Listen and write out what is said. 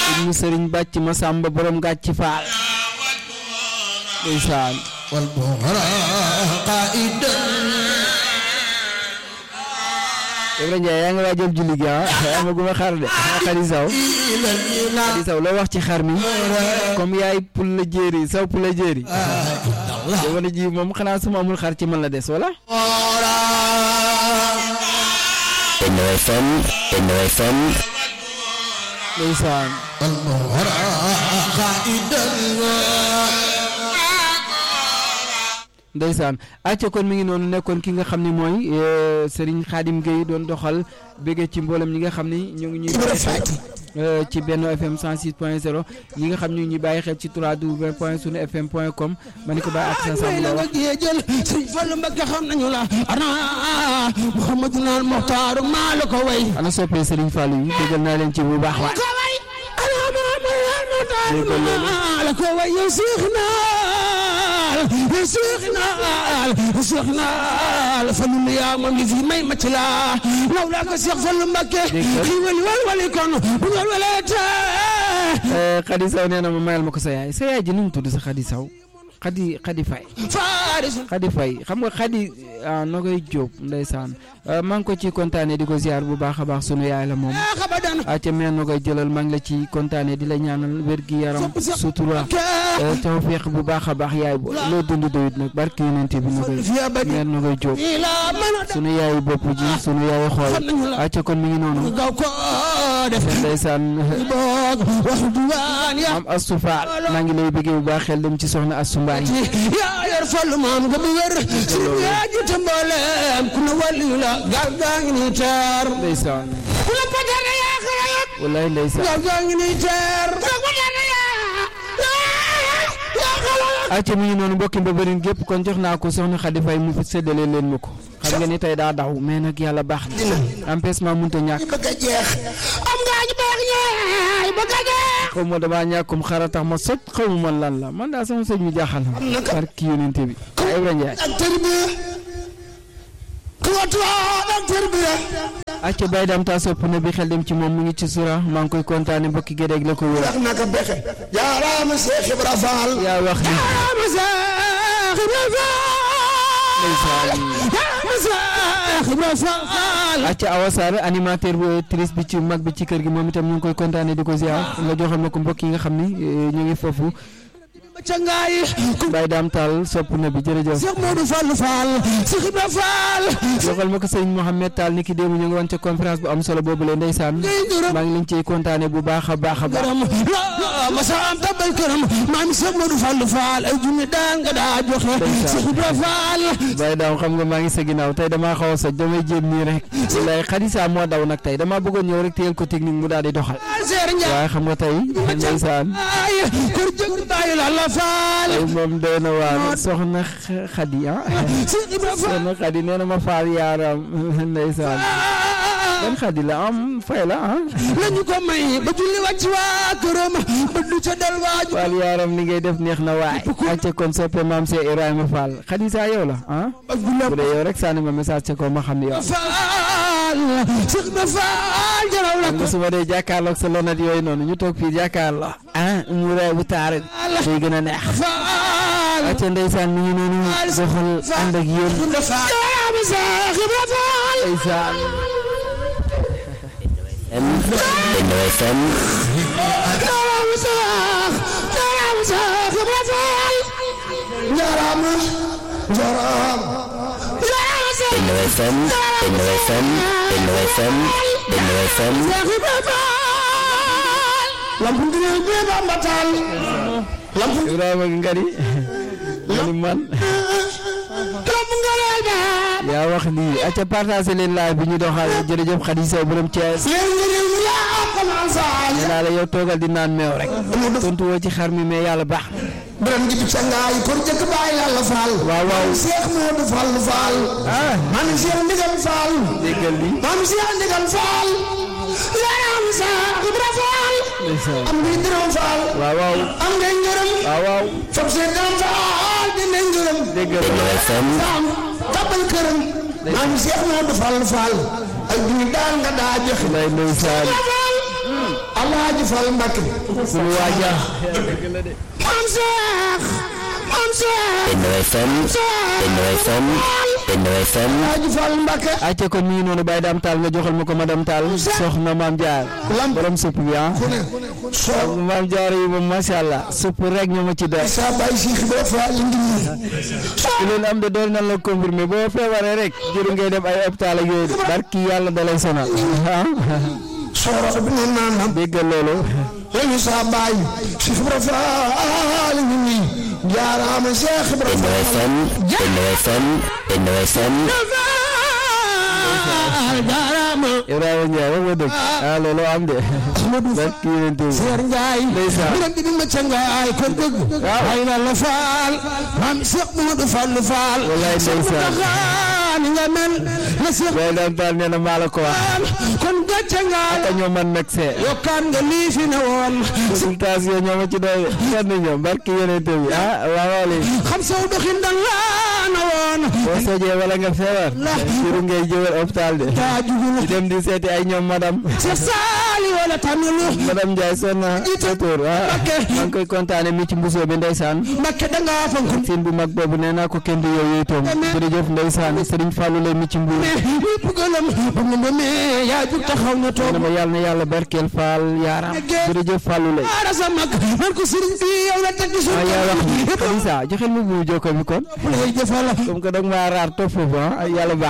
ibnu sëriñ bàcc ma sàmba borom gàcc faal ndeysaan wal bughra qaidan Ibrahima Ndiaye yaa ngi waajal julli gi ah amaguma xar de xari saw ila ila xari saw loo wax ci xar mi comme yaay pul la jéeri saw pul la jéeri Allah jamono ji moom xanaa su ma amul xar ci man la des wala Benno FM Benno FM ndeysaan wal bughra qaidan ndeysaan acca kon mi ngi noonu nekkoon ki nga xam ne mooy Serigne Khadim Gueye doon doxal béggee ci mboolem ñi nga xam ni ñu ngi ñuy bàyyi xel euh, ci Benno FM 106 point 0 ñi nga xam ñu ngi ñuy bàyyi xel ci 3w point sunu fm point com ma ni ko bàyyi ak sa may sam la la nga wax géejal sëñ Fallu Mbakke xam nañu la ana Muhammadu naan Muxtaaru maa la ko way ana soppee Serigne Fallou yi déggal naa leen ci bu baax waay ko way ana Muhammadu naan Muxtaaru maa la ko way yow Seex naal yow Seex naal Seex naal Fallu yaa moom li fi may macc la law laa ko Seex Fallu Mbakke Déggal. xiiwali wal wali kon bu ngeen waleete Euh, Khady Sow nee na ma mayal ma ko sa yaay sa yaay ji nu mu tudd sa Khady Sow Khady Khady Faye faarisu Khady Faye xam nga Khady ah noo koy jóob ndeysaan Euh, maa ngi ko ci kontaane di ko ziar bu baax a baax sunu yaay la moom xabadan acca meen na koy jëlal maa ngi la ci kontaane di la ñaanal wér gi yaram sutura euh, tawfeex bu baax a baax yaay bo loo dund doyut nag barki yonente bi na koy fi abadi meen na koy jóob ila mana sunu yaayu bopp ji sunu yaayu xool xam nañu la acca kon mi ngi noonu gaw ko def ndeysaan boog wax duwaan ya maam Astou Fall maa ngi lay bëggee bu baax xel dem ci soxna Astou Mbaye yaa yor fallu maam nga bu wér sëriñ yaa jiite mbooleem ku ne wàllu la gaal gaa ngi nii teer ndeysaan ku la patere yaa xarayat wallaay ndeysaan gaal gaa ngi nii teer ku la patere yaa yaa xarayat acca mi ngi noonu mbokki mbëbërin gépp kon jox naa ko soxna Khady Faye mu fi séddale leen ma ko xam nga ni tey daa daw mais nag yàlla baax na empêchement mënut a ñàkk bëgg a jeex am ngaa ñu baax ñaay bëgg a jeex xaw ma damaa ñàkkum xara tax ma soj xaw ma man lan la man daa sama soj mi jaaxal na ma barki yonente bi Ibrahima Ndiaye ak tërbiya ku watuwaa ak tërbiya acca bay dam taa sopp na bi xel dem ci moom mu ngi ci sura maa ngi koy kontaane mbokki gédéeg la ko wër wax naka bexe jaaraama Seex Ibra Faal yaa wax ni jaaraama Seex Ibra Faal ndeysaan jaaraama Seex Ibra Faal acca Awa Sarr animateur bu triste bi ci mag bi ci kër gi moom itam ñu ngi koy kontaane di ko ziar nga joxal ma ko mbokk yi nga xam ni eh, ñu ngi foofu ca ngaay ku bay daam taal sopp na bi jërëjëf Seex Moodu Fall Faal Seex Ibra Faal joxal ma ko sëñ Mouhamed Tall ni ki démb ñu ngi woon ca conférence bu am solo boobu la ndeysaan ngay gërëm maa ngi leen ciy kontaane bu baax a baax a baax gërëm la ma sa am tabal këram maam Seex Moodu Fall Faal ay junni daan nga daa joxe Seex Ibra Faal bay daam xam nga maa ngi sa ginnaaw tey damaa xaw a soj damay jéem nii rek wallaay xadisa moo daw nag tey damaa bëggoon ñëw rek téyel ko technique mu daal di doxal Seer Njaay waaye xam nga tey ndeysaan ay kër jëg bàyyi la la faal tey moom doy na waar soxna Xadi ah Seex Ibra Faal soxna Xadi nee na ma faal yaaram ndeysaan ban Xadi la am fay la ah lañu ko may ba julli wàcc waa këram ba du ca del waaju faal yaaram li ngay def neex na waay acca kon soppe maam see Ibrahima Fall xadisa yow la ah ba julli bu dee yow rek sànni ma message ca ko ma xam ni yow faal Seex Ibra Faal jaraw la xam nga su ma dee jàkkaarloog sa lonet yooyu noonu ñu toog fii jàkkaarloo ah mu raay bu taar day gën a neex faal acca ndeysaan mi ngi noonu doxal ànd ak yéen jaraama Seex Ibra Faal ndeysaan M Benno FM jaraama Seex jaraama Seex Ibra Faal jaraama jaraama jaraama Seex Benno FM Benno FM Benno FM Benno FM Seex Ibra Faal lampu dina be Bamba Taal lampu Ibrahima ngari ngari man lampu ngalal ba yaa wax lii acca partagé leen live bi ñu doxal jërëjëf Khady Sow borom Thiès leen nga réew mi yaa commencé nee naa la yow toogal di naan meew rek tontu woo ci xar mi mais yàlla baax Biram ji ca ngaay pour jëkk baay yàlla faal waaw waaw Seex Moodu Fall Faal ah man Seex Ndigal Faal déggal li man Seex Ndigal Faal yaram Seex Ibra Faal ndeysaan am ngay dërëm Faal waaw waaw am ngay ngërëm waaw waaw fab see dërëm Faal dina ngërëm déggal Benno FM faam tabal këram man Seex Moodu Fall Faal ay duñu daal nga daa joxe lay ndeysaan Faal Alaaji Fall Mbacke suñu waaja maam Seex maam Seex Benno FM Benno FM Benno FM Alaaji Fall Mbacke acca kon mi ngi noonu Baye Dame Tall nga joxal ma ko madame Tall soxna maam Jaar lamb borom supp bi ah ku ne soo maam Jaar yi moom macha allah supp rek ñu ma ci def sa bay si xibaar fa li ngi ku leen am de dool nan la confirmé boo feebaree rek jëru ngay dem ay hôpital ak yooyu barki yàlla da lay sonal ah sooro bi ne naan nam déggal loolu lañu sa bay si xibaar fa li ngi jaaraama Seex Benno Ibrahima FM Benno FM Benno FM jaaraama Ibrahima Ndiaye wax nga dëgg ah loolu am de Ahmadou barki yéen teew Seer Njaay Ndeysaan. biram di ma ca ngaay kon dëgg ay la la faal maam Seex Mamadu Fall Fall Wallaay ndeysaan. ni nga mel na Seex Baye Dame Tall nee na maa la ko wax Fall kon gàcce ngaay te ñoo man nag see yokkaan nga lii fi ne woon consultation ñoo ma ci doy kenn ñoom barki yéen teew bi ah waaw waaw léegi xam saw doxin dan laa na woon boo sojee wala nga feebar jëru ngay jëwal hôpital de taa jugul di dem di seeti ay ñoom madame Seex Saali wala tamilu madame Ndiaye sonn na sa tur ah maa ngi koy kontaane mi ci mbusoo bi ndeysaan Mbakke dangaa fonk siin bu mag boobu nee naa ko kenn du yow yooyu toom jërëjëf ndeysaan Serigne Fallou lay mi ci mbuur ñépp gëlëm ba mu demee yaa jug taxaw na toog ne ma yàlla na yàlla barkeel Fall yaaram jërëjëf Fallou lay aara sa mag man ko sëriñ bi yow la teg ci suuf ah yaa wax ni Lisa joxel ma bu jokko bi kon lay jëfal comme que dag maa raar topp foofu ah yàlla baax